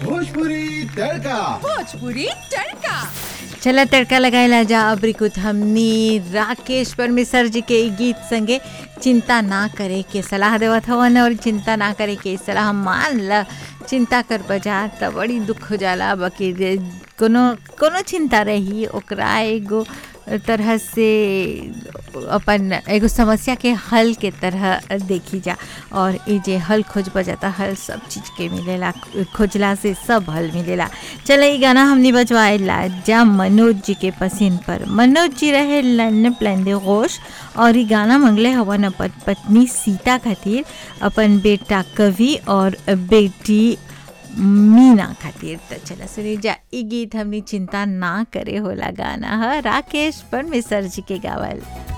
भोजपुरी तड़का भोजपुरी तड़का चला तड़का लगाएला जा अबरी कुछ हमनी राकेश परमेश्वर जी के ई गीत संगे चिंता ना करे के सलाह देवत हवन और चिंता ना करे के सलाह मान ल चिंता कर बजा त बड़ी दुख हो जाला बाकी रे- कोनो कोनो चिंता रही ओकरा एगो तरह से अपन एगो समस्या के हल के तरह देखी जा और ये जे हल खोज बजाता हल सब चीज़ के मिलेला खोजला से सब हल मिलेला चले ई गाना हमने बजवाएला जा मनोज जी के पसीन पर मनोज जी रहे लन प्लेंदे गोश और ई गाना मंगले हवन अपन पत्नी सीता खातिर अपन बेटा कवि और बेटी मीना खातिर त चला सुनी जा ई गीत हमनी चिंता ना करे होला गाना ह राकेश परमेश्वर जी के गावल